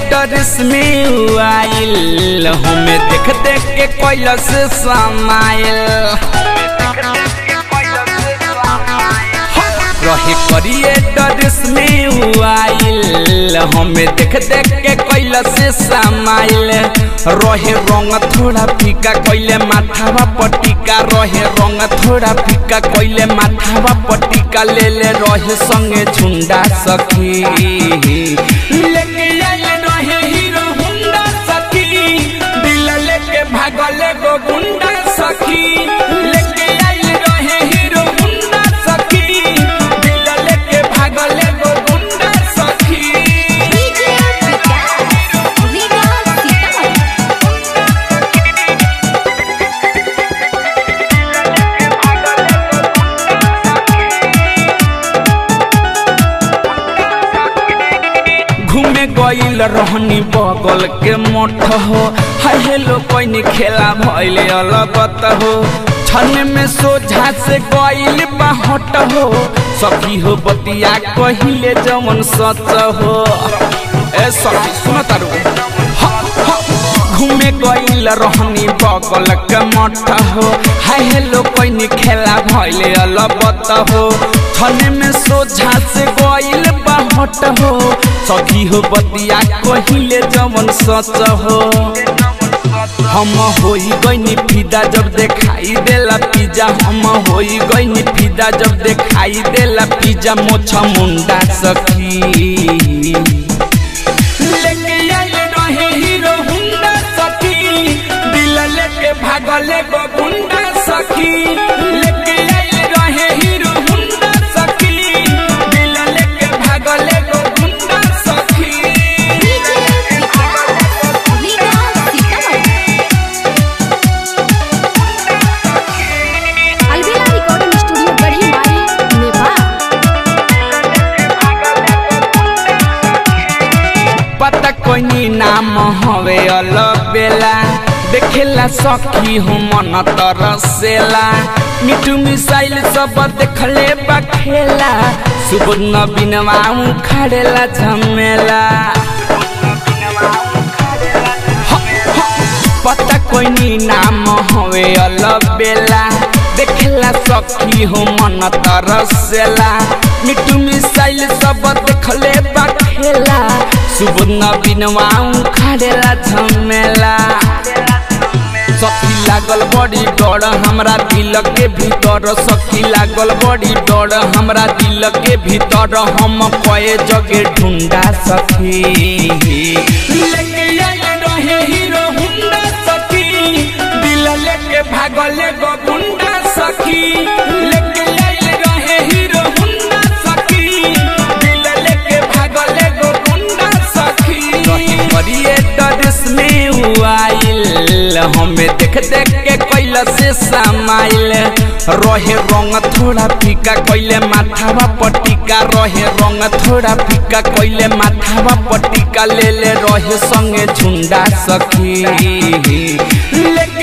dress में आइल हमें देख देख के कैलस समाइल रहे करिए ड्रेस में आइल हमें देख देख के कैलस समाइल रहे रंग थोड़ा फीका कैले माथावा पटिका रहे रंग थोड़ा फीका कैले माथावा पटिका ले ले रहे संगे झुंडा सखी लेके आइल रहे हीरो हुंडा सखी दिल लेके भागले गो गुंडा सखी लेके आइल रहे हीरो हुंडा सखी दिल लेके भागले गो गुंडा सखी डीजे विकास रीगा सीतामढ़ी घूमे गईल रहनी बगल के मठ हो हाय हेलो कोई खेला भइले अलगत हो छन में सोझा से गईल बाहट हो सखी हो बतिया कहिले जमन सच हो ए सखी सुन तारू ह, ह, घूमे गईल रहनी बगल के मठ हो हाय हेलो कोई खेला भइले अलबत हो छने में सोझा से गईल बाहट हो सखी हो बतिया कहिले जवन सच हो हम होई गईनी फिदा जब देखाई देला पिज्जा हम होई गईनी फिदा जब देखाई देला पिज्जा मोछा मुंडा सखी लेके आइल रहे हीरो हुंडा सखी दिल लेके भागले गो गुंडा सखी लेके आइल रहे हीरो हुंडा सखी दिल लेके भागले गो गुंडा सखी डीजे विकास रीगा सीतामढ़ी अलविदा रिकॉर्डिंग स्टूडियो गढ़ी माई नेपाल पता कोई नाम हवे अलबेला देखेला सखी हूँ मन तरसेला मिठू मिसाइल सब देखले बखेला सुबह नबीनवा खड़ेला झमेला पता कोई नाम हवे अलबेला देखेला सखी हो मन तरसेला मिठू मिसाइल सब देखले बखेला सुबह नबीनवा खड़ेला झमेला सखी लागल बड़ी डर हमरा दिल के भीतर सखी लागल बड़ी डर हमरा दिल के भीतर हम कए जगे ढूंढा सखी लेके आइल रहे हीरो हुंडा सखी दिल लेके भागले गो गुंडा सखी लेके आइल रहे हीरो हुंडा सखी दिल लेके भागले गो गुंडा सखी करिए ड्रेस में आइल हमें देख देख के कैला से समाइल रहे रंग थोड़ा फीका कैले माथावा पटिका रहे रंग थोड़ा फीका कैले माथावा पटिका ले ले रहे संगे झुंडा सखी लेके